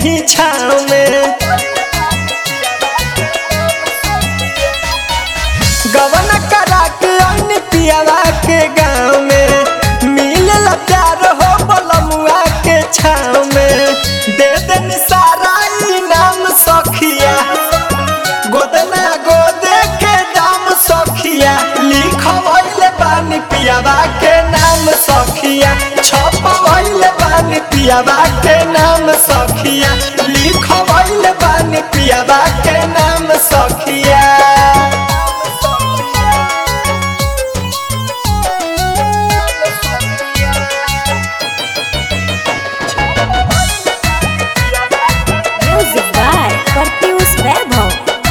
ही छाव में गवन करा के अन पियावा के गाँव में मिलल प्यार हो बलमुआ के छाव में दे देन सारा इनाम सखिया गोदना गोदे के दाम सखिया लिखवैले बानी पियावा के नाम सखिया छपवैले बानी पियावा के नाम सखिया लिखवैले बानी पियावा के नाम सखिया Music by Pertius Webhov.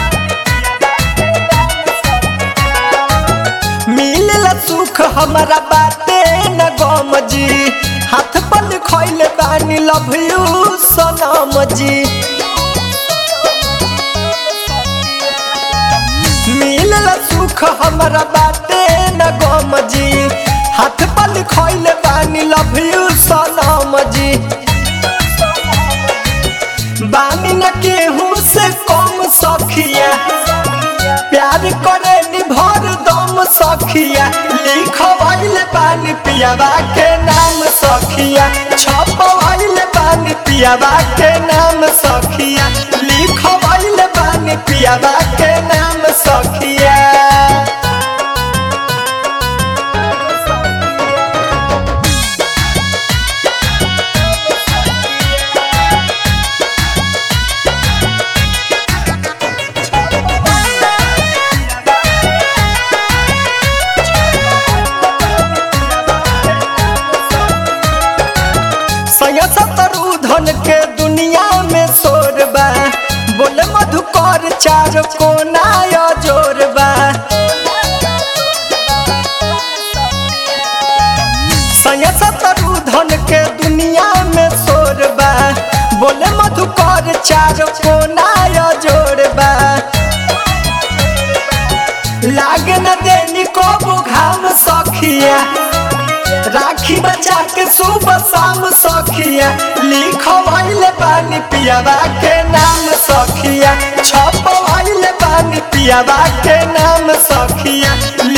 मिलल सुख हमारा बाटे न गम जी हाथ पर खैले बानी लव यू सनम जी मिलल सुख हमारा बाटे न गम जी हाथ पर खैले बानी लव यू सनम जी बानी न केहू से कम सखिया प्यार करे निभर दम सखिया लिखवैले बानी पियावा के नाम सखिया छपवैले बानी पियावा के नाम सखिया लिखवैले बानी पियावा के नाम सखिया सया सतरु धन के दुनिया में शोर बा बोले मधुकर चार कोना या जोर बा सया सतरु धन के दुनिया में शोर बा बोले मधुकर चार कोना या जोर बा लागे न देनी को घाम सखिया राखी बचा के सुबह शाम सखिया लिखवैले बानी पियावा के नाम सखिया छपवैले बानी पियावा के नाम सखिया